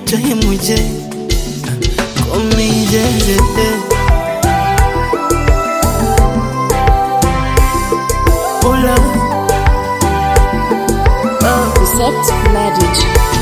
time J Call me JJ Hola oh. Set Magic.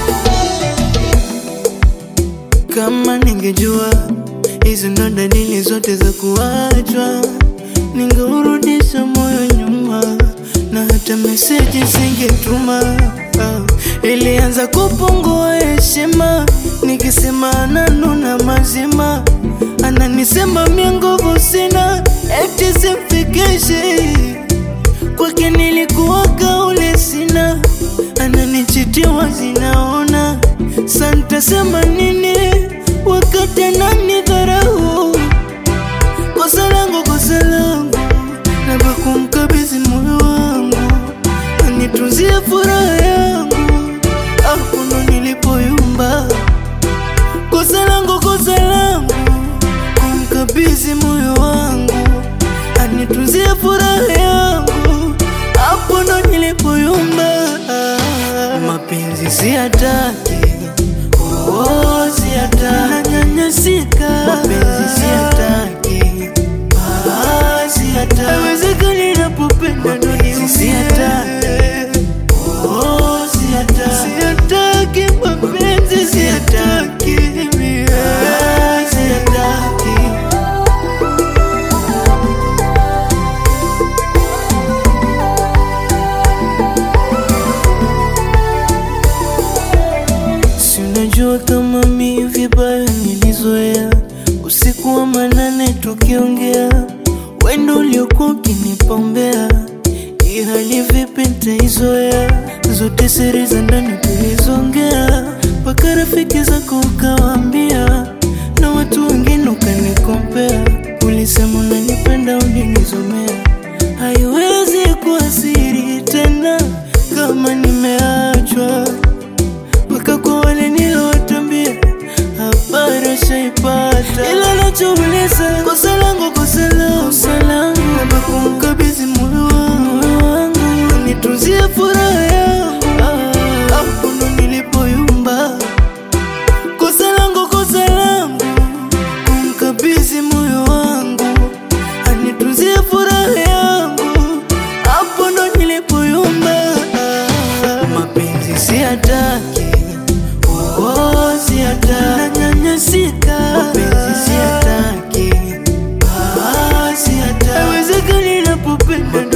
Kama ningejua hizo ndo dalili zote za kuachwa, ningeurudisha moyo nyuma na hata meseji singetuma. Ah, ilianza kupungua heshima, nikisema ananuna mazima, ananisema mia nguvu sina, eti simfikishi kwake nilikuwa kaule sina, ananichitia zinaona santa sema nini wakati anani dharau kosa langu kosa langu naba kumkabidhi moyo wangu anitunzie furaha yangu hakuno nilipoyumba kosa langu kosa langu kumkabidhi moyo wangu anitunzie furaha yangu hapo ndo nilipoyumba mapenzi siyataki oh, siyataki nanyanyasika mapenzi siyataki ah, siyataki haiwezekani napopenda ndo niumie siyataki oh, siyataki siyataki mapenzi siyataki ah, siyataki Si unajua kama mi vibaya nilizoea usiku wa manane tukiongea, wendo uliokuwa ukinipombea, hii hali vipi nitaizoea? Zote siri za ndani tulizongea, mpaka rafiki zako ukawaambia, na watu wengine ukanikompea. Ulisema unanipenda, ulinizomea, haiwezi kuwa siri tena kama nimeachwa mpaka kwa wale nilowatambia habari shaipata, ila nachouliza kosa langu kosa langu kosa langu naba kumkabidhi moyo wangu nitunzie furaha yangu hapo ndo nilipoyumba kosa langu kosa langu kumkabidhi moyo wangu anitunzie furaha yangu hapo ndo nilipoyumba mapenzi siyataki oh, siyataki nanyanyasika mapenzi siyataki ah, siyataki haiwezekani napopenda